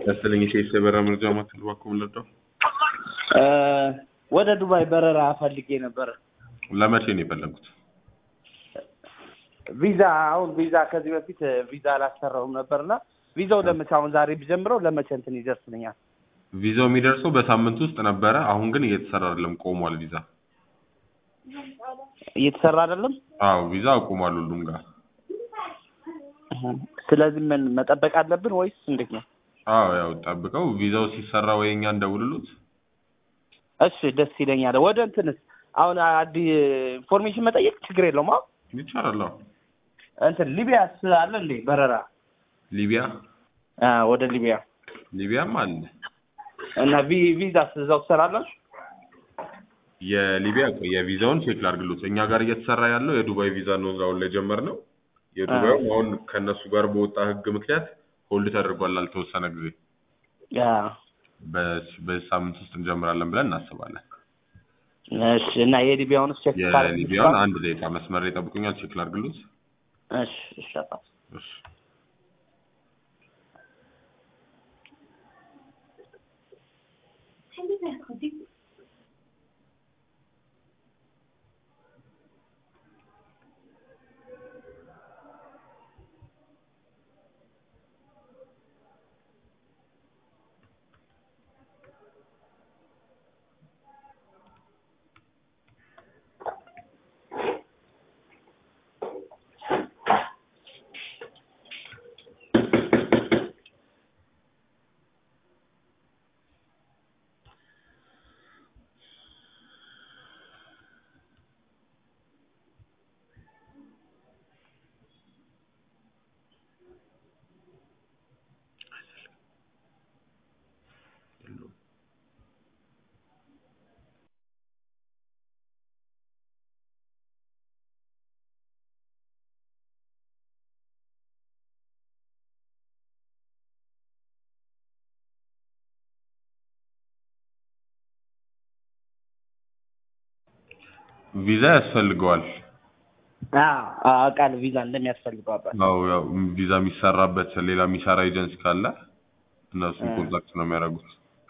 ያስለኝ ሴት የበረራ መረጃ ማዕከል እባክዎ ልርዳው? ወደ ዱባይ በረራ ፈልጌ ነበር። ለመቼ ነው የፈለጉት? ቪዛ አሁን ቪዛ ከዚህ በፊት ቪዛ አላሰራውም ነበርና ቪዛው ለመቼ አሁን ዛሬ ቢጀምረው ለመቼ እንትን ይደርስልኛል? ቪዛው የሚደርሰው በሳምንት ውስጥ ነበረ። አሁን ግን እየተሰራ አይደለም፣ ቆሟል ቪዛ። እየተሰራ አይደለም። አዎ ቪዛ አቁሟል ሁሉም ጋር። ስለዚህ ምን መጠበቅ አለብን ወይስ እንዴት ነው? አዎ ያው ጠብቀው ቪዛው ሲሰራ ወይ እኛ እንደውልሉት። እሺ ደስ ይለኛል። ወደ እንትንስ አሁን አዲስ ኢንፎርሜሽን መጠየቅ ችግር የለውም። አዎ ይቻላል። አዎ እንትን ሊቢያስ አለ እንዴ በረራ? ሊቢያ አ ወደ ሊቢያ ሊቢያም አለ። እና ቪ- ቪዛስ እዛው ትሰራላችሁ? የሊቢያ ቆይ የቪዛውን ቼክ ላድርግሎት። እኛ ጋር እየተሰራ ያለው የዱባይ ቪዛ ነው አሁን ላይ ጀመርነው። የዱባዩ አሁን ከእነሱ ጋር በወጣ ህግ ምክንያት ሆልድ ተደርጓል ላልተወሰነ ጊዜ። ያ በስ- በዚህ ሳምንት ውስጥ እንጀምራለን ብለን እናስባለን። እሺ። እና የሊቢያውን ቼክ የሊቢያውን አንድ ደቂቃ መስመር ላይ ጠብቁኛል፣ ቼክ ላድርግሎት። እሺ እሺ አባት። እሺ ቪዛ ያስፈልገዋል። አዎ አውቃለሁ ቪዛ እንደሚያስፈልገው አባት። አዎ ያው ቪዛ የሚሰራበት ሌላ የሚሰራ ኤጀንሲ ካለ እነሱን ኮንታክት ነው የሚያደርጉት።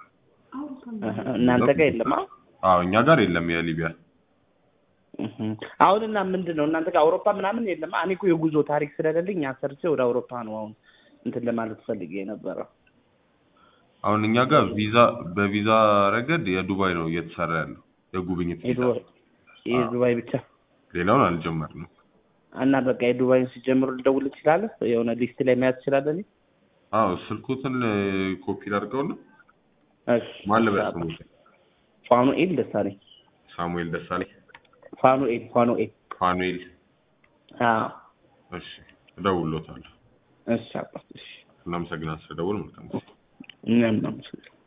እናንተ ጋር የለም? አዎ አዎ እኛ ጋር የለም የሊቢያ እህ። አሁን እና ምንድን ነው እናንተ ጋር አውሮፓ ምናምን የለም? እኔ እኮ የጉዞ ታሪክ ስለሌለኝ ያን ሰርቼ ወደ አውሮፓ ነው አሁን እንትን ለማለት ፈልጌ የነበረው። አሁን እኛ ጋር ቪዛ በቪዛ ረገድ የዱባይ ነው እየተሰራ ያለው የጉብኝት ቪዛ። የዱባይ የዱባይ ብቻ ሌላውን አልጀመርንም። እና በቃ የዱባይን ሲጀምሩ ልደውል ትችላለህ? የሆነ ሊስት ላይ መያዝ ትችላለህ? እኔ አዎ ስልኩትን ኮፒ አድርገውና እሺ ማን ልበል ስሙን? ፋኑኤል ደሳለኝ። ሳሙኤል ደሳለኝ፣ ፋኑኤል ፋኑኤል። ፋኑኤል። አዎ እሺ እደውልሎታለሁ። እሺ አባት እሺ። እናመሰግናለን ስለደወል መልካም ጊዜ። እኛም እናመሰግናለን።